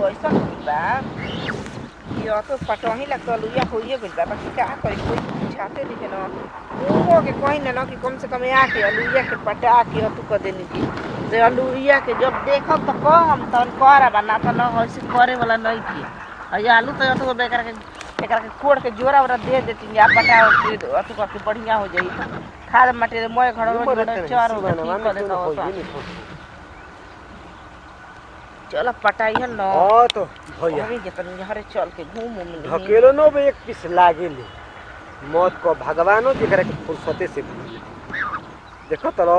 ऐसा होई बा यो तो पटोही लगता लुया होइए गइल बा बाकी का करी कोई बुझाते नहीं न वो के कहीं न न कि कम से कम आके अलुइया के पटा के अतु कर देनी की जे अलुइया के जब देखब तो कम तन कर बना तो न होइसे करे वाला नहीं थी अय आलू तो अतु बेकार के एकरा के कोड़ के जोरा वरा दे देती या पटा के अतु कर के बढ़िया हो जाई खाद मटेरियल मोय घर में चार हो गई कर देता हो चल पटाइहन न हाँ तो भैया अभी के तनी हरे चल के घूम घूम ली ढकेलो नो बे एक पीस लागे ले मौत को भगवानो जेकरा के फुर्सते से भूल देखो तो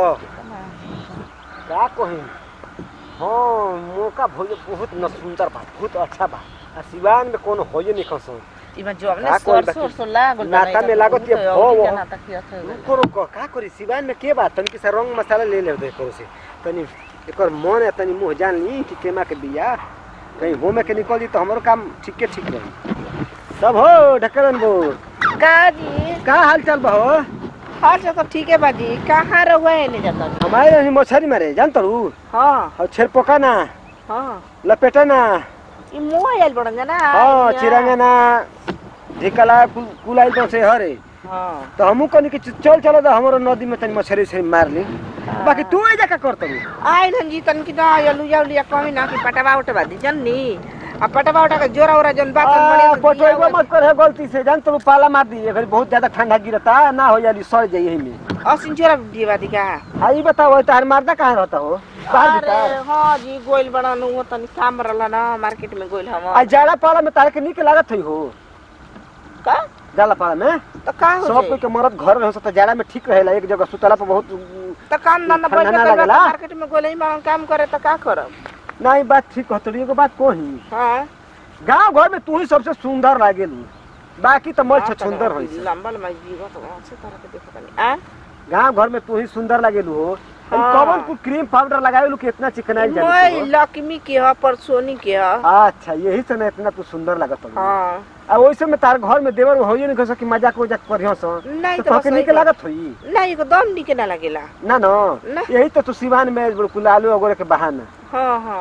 का कही हाँ मौका भइल बहुत न सुंदर बा बहुत अच्छा बा आ सिवान में कोनो होइए नहीं खसो इमा जो हमने का कोई सरसों सरसों लागल नाता में लागत ये भो वो। नाता किया था रुको रुको का करी सिवान में के बात तनी के रंग मसाला ले ले दे करो से तनी एकर मन है तनी मुंह जान ली कि केमा के बिया कहीं हो में के निकल दी तो हमरो काम ठीक के ठीक रही तब हो ढकरन बो का जी का हाल चाल बा हो हाल से तो ठीक है बाजी कहाँ रहुए नहीं जाता हमारे यहाँ मछली मारे जान तरू हाँ और छेरपोका ना हाँ लपेटा ना ई मुंह आयल बड़न ना हाँ चिरंगा ना ढिकला कुल- कुलाई तो से हरे हाँ तो हमू कनी के चल चलो तो हमारो नदी में तनी मछली से मार ली बाकी तू ए जका कर तरू आइल हन जी तन की ना आलू या लिया कहीं ना कि पटवा उठवा दी जन्नी आ पटवा उठा के जोरा ओरा जन बात पटोइबो मत कर है गलती से जान तरू पाला मार दी घड़ी बहुत ज्यादा ठंडा गिरता ना हो जाली सड़ जाई एही में असिन जोरा दिवा दी का हाँ ई बताओ तार मारदा कहाँ रहता हो बाहर अरे भीतर हाँ जी गोइल बड़न वो तनी काम रहला ना मार्केट में गोइल हम आ जाड़ा पाला में तारे के निक लागत है हो का जाला पाला में तो का हो सब जाई? कोई के मरद घर रहे तो जाड़ा में ठीक रहेला एक जगह सुतला पर बहुत तो काम धंधा ठंडा बैठ ना के करबा लागेला? तो मार्केट में गोले में काम करे तो का करब नहीं बात ठीक होतड़ी एगो बात कोही हाँ गांव घर में तू ही सबसे सुंदर लागेलू बाकी तो मर सुंदर होई छै। लंबल में जीवा तो अच्छे तरह के देखो तनी आ गांव घर में तू ही सुंदर लागेलू हो हाँ। कौन कुछ क्रीम पाउडर लगावेलू कि इतना चिकनाई मैं जाने लक्ष्मी के ह पर सोनी के ह अच्छा यही से ना इतना तू सुंदर लागत हो हाँ आ वैसे में तार घर में देवर होइए नहीं कह कि मजाक उजाक करियो सो नहीं तो तो बस तोके वही निक लागत होई नहीं एकदम निके ना लगेला ना ना ना। यही तो तू सिवान में बिल्कुल आलू वगैरह के बहाना हाँ हाँ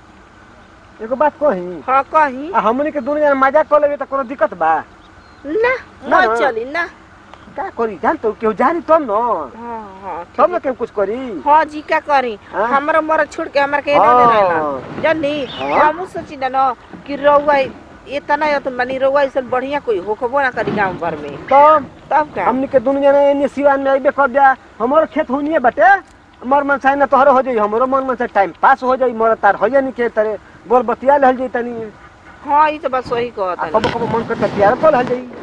एगो बात कही हाँ कहीं आ हमनी के दुनिया में मजाक कर लेबे त कोनो दिक्कत बा ना ना। मत चली ना का करी जान तो केहू जानी तब न हाँ हाँ तब न केहू कुछ करी हाँ जी का करी हाँ? हमरा मर छोड़ के हमरा के ना हाँ। दे रहला जानी हाँ? हमू सोची ना न कि रउआ इतना या तो मनी रउआ ऐसा बढ़िया कोई होखबो ना करी गांव भर में तब तब का हमनी के दुनिया में एने सिवान में अइबे कर दिया हमरो खेत होनिए बटे मर मन चाहे ना तोहरो हो जाई हमरो मन मन से टाइम पास हो जाई मोर तार हो नहीं के तरे बोल बतिया लहल जाई तनी हाँ ई तो बस वही आ कहत कबो कबो मन करता प्यार को लहल जाई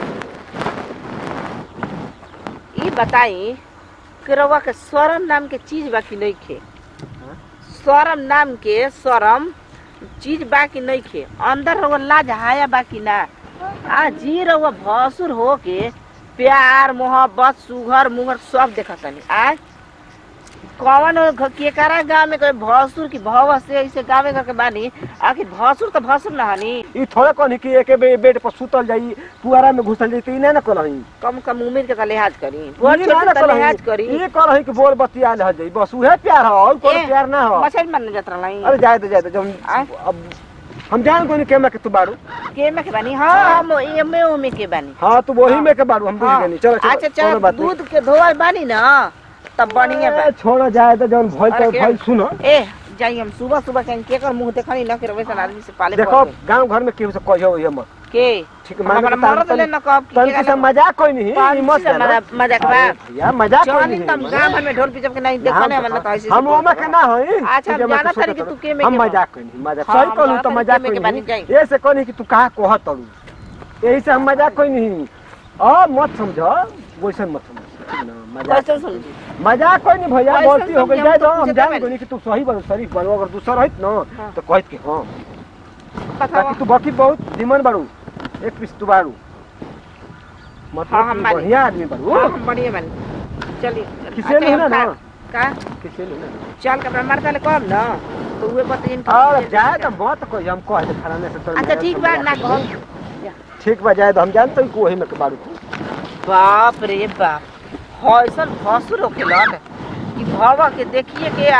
ई बताई कि रउआ के स्वरम नाम के चीज बाकी नहीं खे स्वरम नाम के स्वरम चीज बाकी नहीं खे अंदर रउआ लाज हाया बाकी ना आ जी रउआ भसुर हो के प्यार मोहब्बत सुघर मुहर सब देखत तनी आज कौन घ- केकरा गाँव में कोई भसुर की भव से ऐसे गाँव में करके बानी आखिर भसुर तो भसुर ना हनी ई थोड़े कहनी कि एके बे बेड पर सुतल जाई पुआरा में घुसल जाई त ई ना ना कहलही कम कम उम्र के तो लिहाज करी ई बड़ ना छोट ना तो लिहाज कहलही करी ई कहलही कि बोल बतिया लहल जाई बस उहे प्यार हो और कोनो ए, प्यार ना हो मछली मारने जात रही अरे जाए तो जाए तो जब आय? अब हम जान कोनी केमा के तू बाड़ू के में के बानी हाँ हम एमे ओमे के बानी हाँ तू वही में के बाड़ू हम बुझ हाँ। गनी चलो चलो अच्छा कोनो चल बात नहीं। दूध के धोवल बानी ना तब बढ़िया बा ए, छोड़ो जाए तो जौन भइल अरे तो के- भइल सुनो ए जाई हम सुबह सुबह कहीं के कर मुंह देखनी ना कि वैसा आदमी से पाले देखो पड़ते। गांव घर में केहू से कहियो ये मत के ठीक है हमारा मरद ले न कब तन के सब मजाक कोई नहीं ई मत जानो। मजाक बा अरे भैया मजाक कोई जानी नहीं तम गांव भर में ढोल पिचप के नहीं देखने वाला तो ऐसे हम ओमा के ना होई अच्छा, हम ठीक है, मैं जानत तो तारी कि सोचत तू हूँ। के में हम के बा। मजाक कोई नहीं मजाक हाँ, सही कहलू हम तो जानत मजाक तारी कोई के में के नहीं बानी जाई। ये से कहनी कि तू कहा कोह तड़ू यही से हम मजाक कोई नहीं अब मत समझो वैसे मत समझ ठीक ना मजाक कैसे समझी मजाक कोई नहीं भैया कैसे गलती हो गई समझी? जाए हम तो तो हम पूछे जान तो गनी कि तू सही बन शरीफ बन अगर दूसरा रहित ना हाँ। तो कहत कि हाँ बतावा बाकी तू बाकी बहुत निमन बाड़ू एक पीस तू बाड़ू मतलब हाँ, हम तू बानी। बढ़िया आदमी बाड़ू हाँ, हम बढ़िया बानी चलिए किसे अच्छा, नहीं ना हम ना का किसे नहीं ना चल के अपना मर्दा ले कब ना तो उहे बतिन और जाए तो मत कोई हम कह दे खराने से तो अच्छा ठीक बा ना कहो ठीक बा जाए तो हम जानते हैं कि वही में के बाड़ू तू बाप रे बाप हौसन भसुर होखेलन कि भवा के देखिए के आ,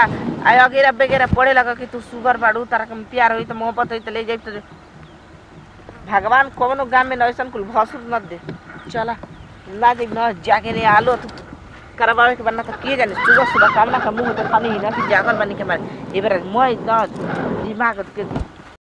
आय अगेरा बेगेरा पड़े लगा कि तू सुगर बाड़ू तारा के प्यार होई तो मोहब्बत होई तो ले जाई तो भगवान कौनो गांव में ऐसा कुल भसुर न दे चला ना जाई न जाके रे आलो तू करवावे के बनना तो किए जाने सुबह सुबह कामना का मुंह तो खानी ही ना कि जागल बनी के मारे ए बेरा मैं न दिमाग के